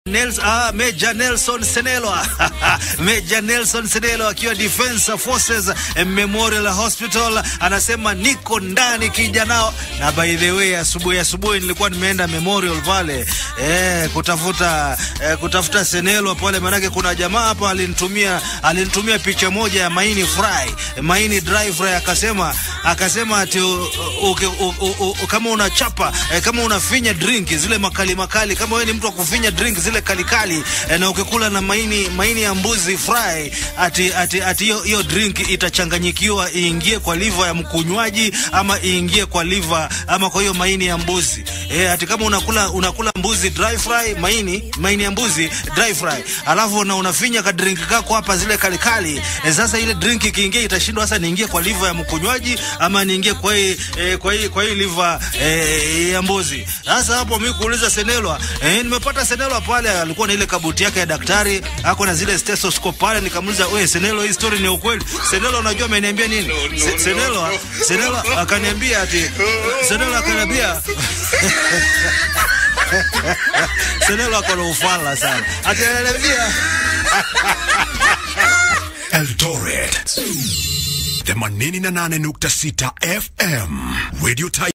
Nels, ah, Major Nelson Senelo Major Nelson Senelo akiwa Defense Forces Memorial Hospital anasema niko ndani kijanao, na by the way, asubuhi asubuhi nilikuwa nimeenda Memorial pale eh, kutafuta eh, kutafuta Senelo pale, manake kuna jamaa hapa alinitumia alinitumia picha moja ya maini fry maini dry fry, akasema akasema ati u, u, u, u, u, kama unachapa eh, kama unafinya drink zile makali makali, kama wewe ni mtu wa kufinya drink zile kalikali eh, na ukikula na maini maini ya mbuzi fry, ati ati ati hiyo hiyo drink itachanganyikiwa iingie kwa liver ya mkunywaji ama iingie kwa liver ama kwa hiyo maini ya mbuzi eh, ati kama unakula unakula mbuzi dry fry maini maini ya mbuzi dry fry, alafu na unafinya ka drink kako hapa zile kalikali eh, sasa ile drink ikiingia itashindwa sasa niingie kwa liver ya mkunywaji ama niingie kwa hii eh, kwa hii kwa hii liver eh, ya mbuzi. Sasa hapo mimi kuuliza Senelwa eh, nimepata Senelwa pale alikuwa na ile kabuti yake ya daktari, ako na zile stethoscope pale, nikamuuliza wewe Senelwa, hii story ni ukweli? Senelwa, unajua ameniambia nini? Se, Senelwa Senelwa akaniambia ati Senelwa akaniambia Senelwa ako na ufala sana, ati ananiambia Eldoret 88.6 FM Radio Type